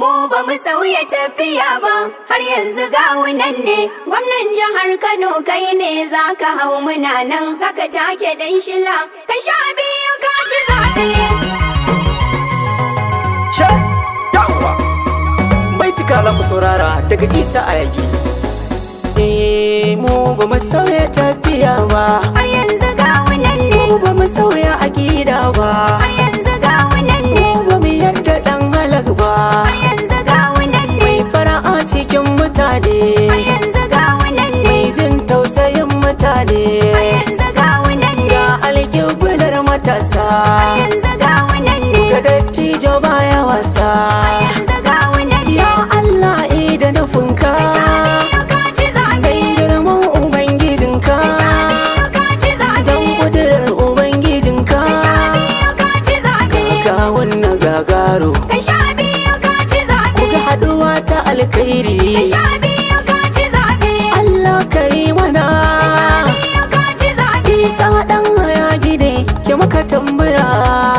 mu ba mu sauya tafiya ba har yanzu gawunan ne gwamnan jihar Kano kai ne zaka hau muna nan saka take dan shila ka sha biyu ka ci zaɓe. Sha yawa baitika za ku saurara daga isa a yaki Eh mu ba mu sauya tafiya ba Har yanzu gawunan ne mu ba mu sauya akida ba har yanzu gawunan ne mu ba mu yarda dan halak ba har yanzu gawunan ne mai fara'a cikin mutane har yanzu gawunan ne mai jin tausayin mutane har yanzu gawunan ne ga alƙiblar matasa har yanzu gawunan ne ga dattijo baya wasa har yanzu gawunan ne ya Allah ida nufinka ka sha biyu ka ci zaɓe dan girman ubangijinka ka sha biyu ka ci zaɓe dan kudurar ubangijinka ka sha biyu ka ci zaɓe ga wannan gagaro ka sha biyu ka ci zaɓe kuga haduwa ta alkhairi ka sha biyu ka ci zaɓe Allah kai mana biyu ka ci zaɓe isa dan haya gide ke maka tambura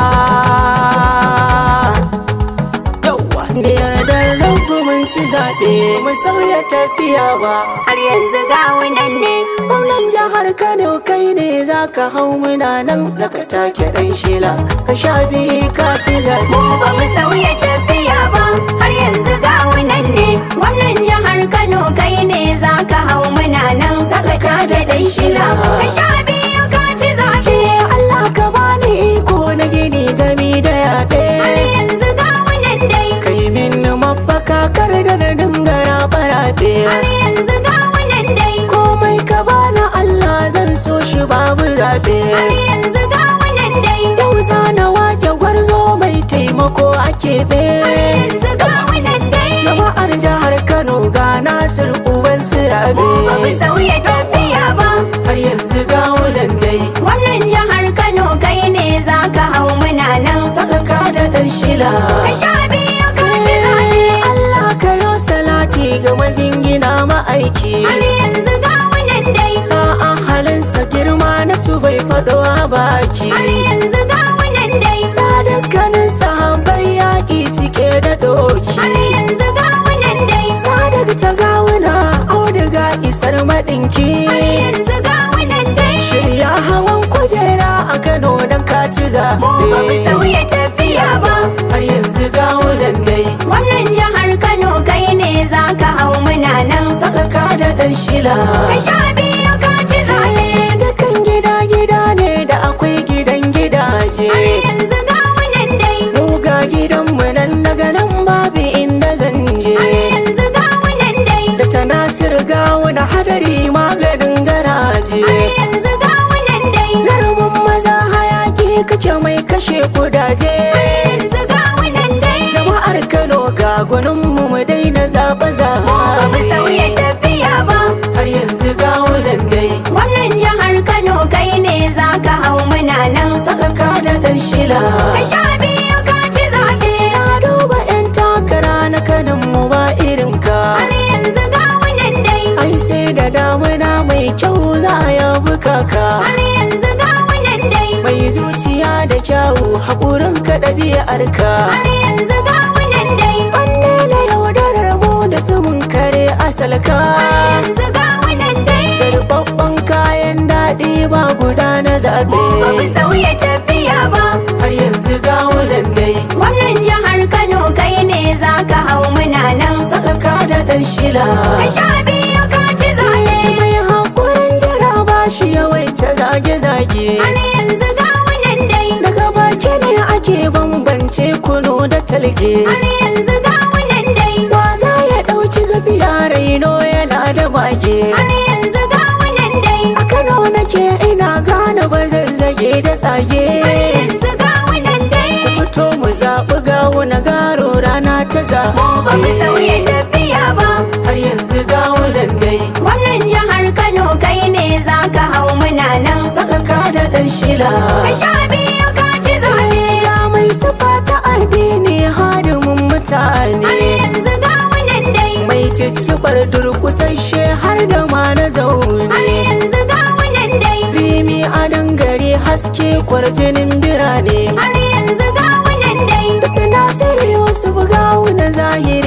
yawa da yardar rabu mun ci zaɓe mu sauya tafiya ba har yanzu gawunan ne gwamnan jihar kano kai ne za ka hau muna nan zaka take dan shila ka sha biyu ka ci zaɓe mu ba mu sauya tafiya ba har yanzu gawunan ne gwamnan jihar Kano kai ne zaka hau muna nan saka da dan shila ka sha biyu ka ci zaɓe Allah ka bani iko na gini gami da yaɗe har yanzu gawunan dai kai min mafaka kar da na dingara barabe har yanzu gawunan dai komai ka bani Allah zan so shi babu zaɓe har yanzu gawunan dai yau zana wake gwarzo mai taimako a keɓe yanzu gawunan dai jama'ar jihar Kano ga Nasir uban sirabe ba mu sauya tafiya ba har yanzu ga wulan dai gwamnan jihar Kano kai ne zaka hau muna nan saka ka da ɗan shila ka sha biyu ka ci zaɓe Allah ka yo salati ga mazingina ma'aiki har yanzu gawunan dai sa'an halinsa girma na su bai faɗo a baki har yanzu gawunan dai sadakkanin sahabbai yaƙi suke da doki har yanzu gawunan dai sadak ta gawuna auduga isar maɗinki har yanzu gawunan dai shirya hawan kujera a kano don kaci mu ba mu zaɓe sauya tafiya ba har yanzu gawunan dai gwamnan jihar Kano kai ne zaka hau muna nan saka ka da ɗan shila ka sha biyu ka ci zaɓe Dukan gida-gida ne da akwai gidan gidaje har yanzu gawunan dai Mu ga gidanmu nan daga nan babu inda zan je har yanzu gawunan dai Da ta nasir gawuna hadari maganin garaje har yanzu gawunan dai Jarumin maza hayaki kake mai kashe kudaje yanzu gawunan dai Jama'ar Kano ga gwaninmu mu daina zaɓe ba mu sauya tafiya ba Har yanzu gawunan dai gwamnan jihar Kano kai ne zaka hau muna nan Saka ka da ɗan shila ka sha biyu ka ci zaɓe Na duba 'yan takara na kanin mu ba irin ka har yanzu gawunan dai Ai sai da damuna mai kyau za a yabi kaka har yanzu gawunan dai Mai zuciya da kyawu haƙurin ka ɗabi'ar ka har yanzu gawunan dai Wanne na yaudarar mu da sumun kare asalka yanzu gawunan dai Garbabban kayan daɗi ba guda na zaɓe ba mu sauya tafiya ba Har yanzu gawunan dai gwamnan jihar Kano kai ne zaka hau muna nan Saka ka da ɗan shila ka sha biyu ka ci zaɓe Mai haƙurin jira ba shi yawaita zage-zage har yanzu gawunan dai Daga baki ne ake bambance kunu da talge har yanzu gawunan dai Wa za ya ɗauki gafiya raino yana da mage har yanzu gawunan dai A Kano nake ina gane ba zazzage da tsage yanzu gawunan dai Fito mu zaɓi gawuna garo rana ta ba mu sauya zaɓe tafiya ba Har yanzu gawunan dai gwamnan jihar Kano kai ne zaka hau muna nan Saka ka da ɗan shila ka sha biyu ka ci zaɓe Ya mai sufa ta addini hadimin mutane har yanzu gawunan dai Mai cicciɓar durƙusasshe har da ma na har zaune yanzu gawunan dai Rimi a dangare haske kwarjinin birane har yanzu gawunan dai Da ta Nasiru Yusuf gawu na zahiri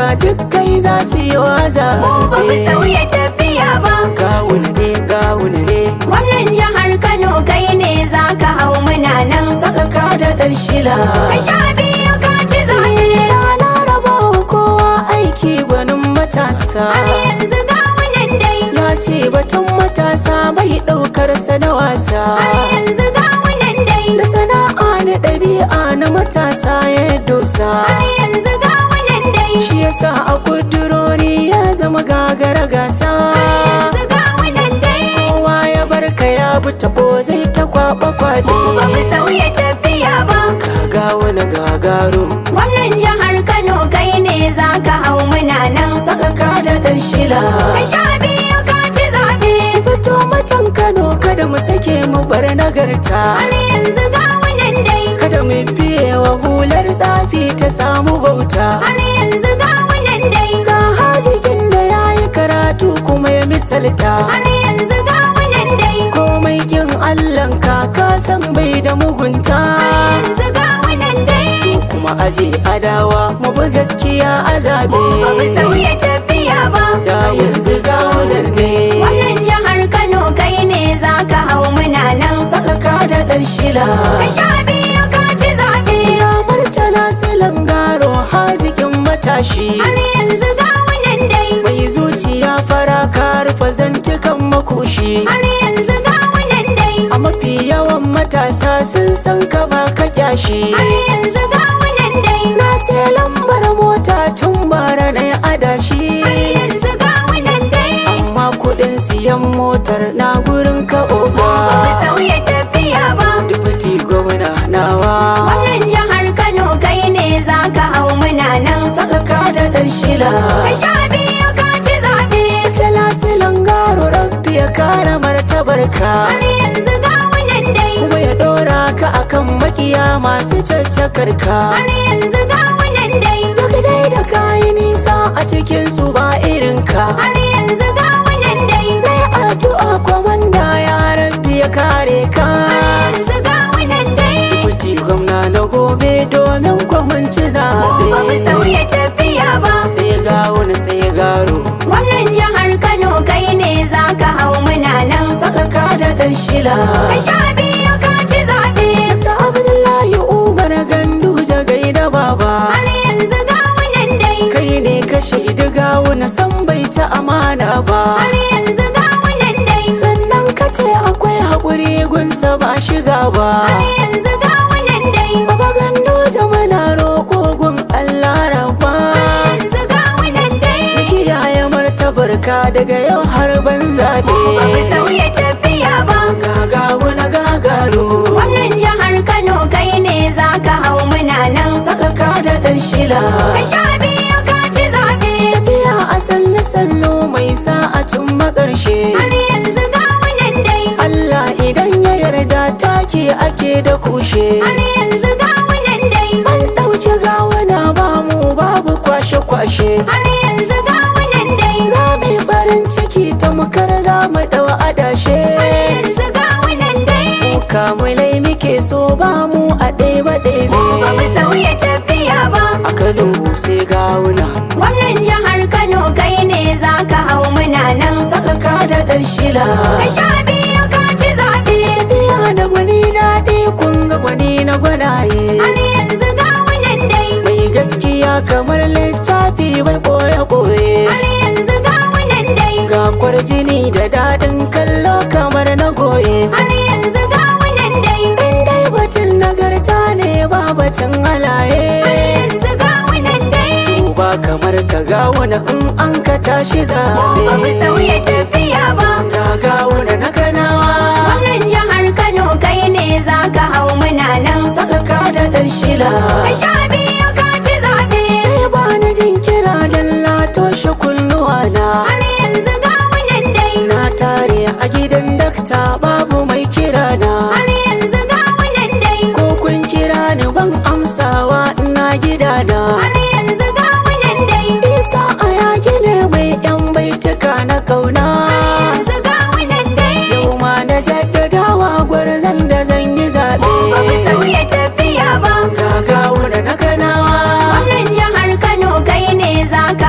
duk kai za su yi wa Mu ba mu zaɓe sauya tafiya ba. gawuna ne gawuna ne Gwamnan jihar Kano kai ne za ka hau muna nan. saka ka da ɗan shila Ka sha biyu ka ci zaɓe. na raba wa kowa aiki gwanin matasa Har yanzu ga wannan dai. ya ce batun matasa bai ɗaukar sa da wasa Har yanzu ga wannan dai. da sana'a na ɗabi'a na matasa ya dosa Har yanzu ga wannan dai. shi yasa a kudurori ya zama gagara gasa Yanzu ga wannan dai. kowa ya barka ya bi tabo zai ta kwaba kwaɗe Mu ba mu sauya tafiya ba. kaga wani gagaro Gwamnan jihar Kano kai ne za ka hau muna nan. saka ka da ɗan shila Ka sha biyu ka ci zaɓe. fito matan kano kada mu sake mu bar nagarta Har yanzu ga wannan dai. kada mu biye wa hular zafi ta samu bauta Har yanzu ga wannan dai. ga hazikin da ya yi karatu kuma ya misalta Har yanzu ga wannan dai. komai kin allan ka san bai da mugunta Yanzu ga wannan dai. kuma aje adawa mu bi gaskiya a zabe Mu ba mu sauya tafiya ba. da yanzu ga wannan ne Wannan jihar Kano kai ne za ka hau muna nan. saka ka da dan shila Ka sha biyu ka ci zaɓe. ya murtala silan garo hazikin matashi Har yanzu ga wannan dai. mai zuciya fara ka rufe zantukan makoshi Har yanzu ga wannan dai. a mafi yawan matasa sun san ka ba ka kyashi Har yanzu ga wannan dai. na sai lambar mota tun bara na yi adashi Har yanzu ga wannan dai. amma kudin siyan motar na gurin ka Ba mu oga sauya tafiya ba. dubuti gwamna nawa Wannan jihar Kano kai ne za ka hau muna nan. saka ka da dan shila Ka sha biyu ka ci zaɓe. talasilan garo rabbi ya kara martabar ka Har yanzu ga wannan dai. kuma ya dora ka akan makiya masu caccakar ka Har yanzu ga wannan dai. duk dai da kayi nisa a cikin su ba irin ka Har yanzu ga wannan dai. Mai addu'a kwamanda ya rabbi ya kare ka Har yanzu ga wannan dai. Kuti gwamna na gobe domin kwamanci Mu ba mu zaɓe sauya tafiya ba. sai ga wani sai garo Gwamnan jihar Kano kai ne za ka hau muna nan. saka ka da ɗan shila Ka sha biyu ka ci zaɓe. ta abdullahi umar gandu jagai da baba Har yanzu ga wannan dai. kai ne ka shaidi gawo na san bai ta amana ba Har yanzu ga wannan dai. sannan ka ce akwai haƙuri gunsa ba shiga ba Har yanzu ga wannan dai. baba gandu zamana roƙo gun allah rabba Yanzu ga wannan dai. kiyaye martabar ka daga yau har ban zaɓe Ba mu sauya tafiya ba. gagawo na gagaro Gwamnan jihar Kano kai ne za ka hau muna nan. saka ka da ɗan shila Ka sha biyu ka ci zaɓe. tafiya a sallu sallu mai sa'acin makarshe Har yanzu ga wannan dai. Allah idan ya yarda take ake da kushe Har yanzu ga wannan dai. an ɗauki gawana ba mu babu kwashe-kwashe Har yanzu ga wannan dai. za mu yi farin ciki ta mukar za mu ɗau adashe Yanzu ga wannan dai. kamulai muke so ba mu a ɗeba ɗebe Ba mu sauya tafiya ba. a kano sai gawuna Gwamnan jihar Kano kai ne za ka hau muna nan. saka ka da ɗan shila Ka sha biyu ka ci zaɓe. tafiya da gwani daɗi kun ga gwani na gwanaye Har yanzu ga wannan dai. mai gaskiya kamar littafi bai ɓoye-ɓoye Har yanzu ga wannan dai. ga kwarjini da daɗin kallo kamar na goye Har yanzu ga wannan dai. in dai batun nagarta ne ba batun halaye Yanzu ga wannan dai. ba kamar ka gawuna in an ka tashi Ba mu zaɓe sauya tafiya ba. ga gawuna na kanawa Gwamnan jihar Kano kai ne za ka hau muna nan. saka ka da ɗan shila Ka sha biyu ka ci zaɓe. sai ba na jin kira don latoshe kunnuwa na Har yanzu ga wannan dai. na tare a gidan dakta babu mai kira na Har yanzu ga wannan dai. ko kun kira ni ban amsawa ina gidana Har yanzu ga wannan dai. isa a yaki ne mai yan baituka na kauna Yanzu ga wannan dai. yau ma na jaddadawa gwarzon da zan yi zaɓe Ba mu sauya tafiya ba. gagawo da na kanawa Gwamnan jihar Kano kai ne za ka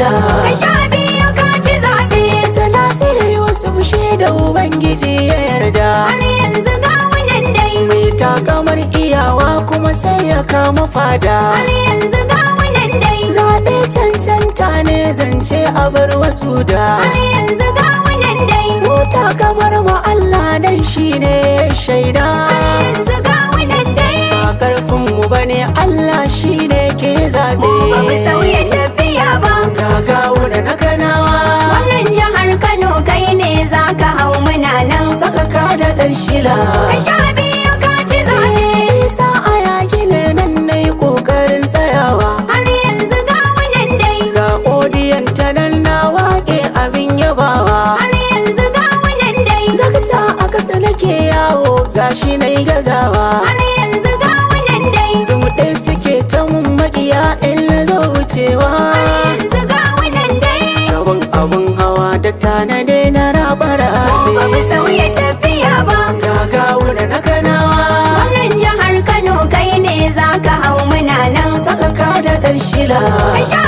shila Ka sha biyu ka ci zaɓe ta nasiru yusuf da ubangiji ya yarda har yanzu ga wunan dai mai takamar iyawa kuma sai ya kama fada har yanzu ga wunan dai zaɓe cancanta ne zance a bar wasu da har yanzu ga wunan dai mota kamar mu Allah dan shine shaida yanzu ga wunan dai ba karfin mu bane Allah shine ke zabe ba mu sauya tafiya ba gagawo da na kanawa Gwamnan jihar Kano kai ne za ka hau muna nan saka ka da dan shila Ka sha biyu ka ci zaɓe isa a yaki ne nan nayi kokarin tsayawa har yanzu ga wunan dai ga odiyan ta nan na wake abin yabawa har yanzu ga wunan dai dakta a kasa nake yawo gashi nayi gazawa har yanzu ga wunan dai zumuɗe suke ta mun maƙiya in na zo wucewa yanzu ga wunan dai abun abun hawa da na daina rabara ba mu sauya tafiya ba gagawo da na kanawa Gwamnan jihar Kano kai ne za ka hau muna nan saka ka da ɗan shila Ka sha